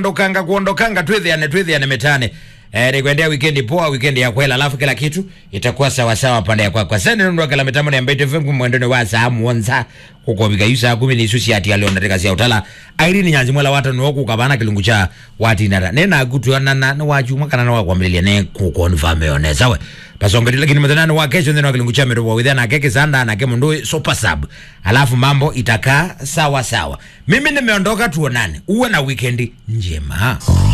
ondokanga kuondokanga twithiane twithiane mitane Eh, nikuendea wikendi poa, wikendi ya kwela, alafu kila kitu itakuwa sawa sawa pande ya kwakwa. Sasa ndio kala mitambo ya Mbete FM kumwendone wa saa muonza kuko bika yusa kumi ni susi ati alio nataka sia utala. Airi nyanzi mwala wata no ku kabana kilungu cha wati nara. Nena gutu na na na waju mwaka na wa kwambilia ne ku confirm yone sawa. Pasonga lakini mtana wa kesho ndio kilungu cha mero wa na keke sanda na kemo ndo super sub. Alafu mambo itakaa sawa sawa. Mimi nimeondoka tuonane. Uwe na wikendi njema.